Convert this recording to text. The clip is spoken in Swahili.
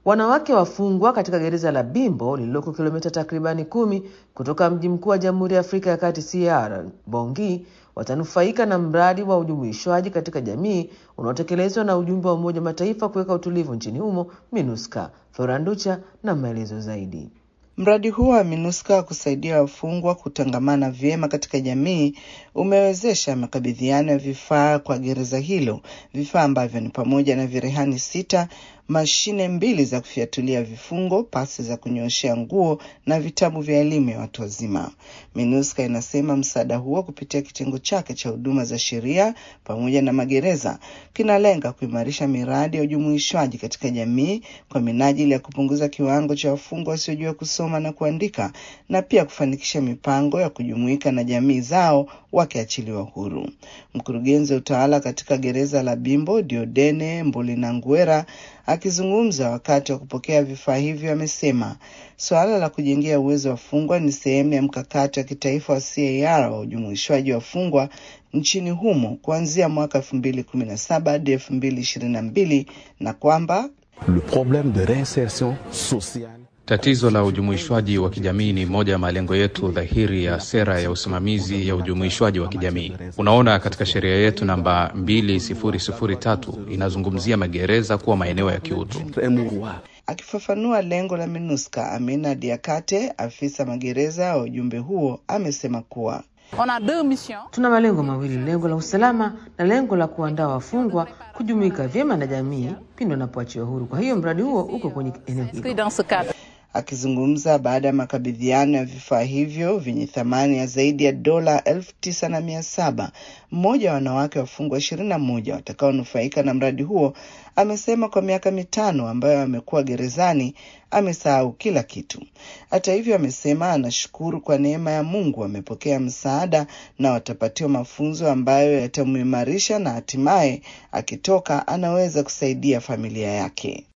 Wanawake wafungwa katika gereza la Bimbo lililoko kilomita takribani kumi kutoka mji mkuu wa Jamhuri ya Afrika ya Kati CR Bongi watanufaika na mradi wa ujumuishwaji katika jamii unaotekelezwa na ujumbe wa Umoja wa Mataifa kuweka utulivu nchini humo MINUSCA. Floranducha na maelezo zaidi. Mradi huo wa MINUSCA wa kusaidia wafungwa kutangamana vyema katika jamii umewezesha makabidhiano ya vifaa kwa gereza hilo, vifaa ambavyo ni pamoja na virehani sita, mashine mbili za kufyatulia vifungo, pasi za kunyooshea nguo na vitabu vya elimu ya watu wazima. MINUSCA inasema msaada huo kupitia kitengo chake cha huduma za sheria pamoja na magereza kinalenga kuimarisha miradi ya ujumuishwaji katika jamii kwa minajili ya kupunguza kiwango cha wafungwa wasiojua kusoma na kuandika na pia kufanikisha mipango ya kujumuika na jamii zao wakiachiliwa huru. Mkurugenzi wa utawala katika gereza la Bimbo Diodene Mbolinanguera akizungumza wakati wa kupokea vifaa hivyo amesema suala la kujengea uwezo wa wafungwa ni sehemu ya mkakati wa kitaifa wa CAR wa ujumuishwaji wa wafungwa nchini humo kuanzia mwaka elfu mbili kumi na saba hadi elfu mbili ishirini na mbili na kwamba le problème de réinsertion sociale Tatizo la ujumuishwaji wa kijamii ni moja ya malengo yetu dhahiri ya sera ya usimamizi ya ujumuishwaji wa kijamii. Unaona, katika sheria yetu namba 2003 inazungumzia magereza kuwa maeneo ya kiutu. Akifafanua lengo la MINUSCA, Amina Diakate, afisa magereza wa ujumbe huo, amesema kuwa Tuna malengo mawili, lengo la usalama na lengo la kuandaa wafungwa kujumuika vyema na jamii pindi wanapoachiwa huru. Kwa hiyo mradi huo uko kwenye eneo hilo. Akizungumza baada ya makabidhiano ya vifaa hivyo vyenye thamani ya zaidi ya dola elfu tisa na mia saba mmoja wa wanawake wafungwa ishirini na moja watakaonufaika na mradi huo amesema kwa miaka mitano ambayo amekuwa gerezani amesahau kila kitu. Hata hivyo, amesema anashukuru kwa neema ya Mungu amepokea msaada na watapatiwa mafunzo ambayo yatamuimarisha na hatimaye akitoka anaweza kusaidia familia yake.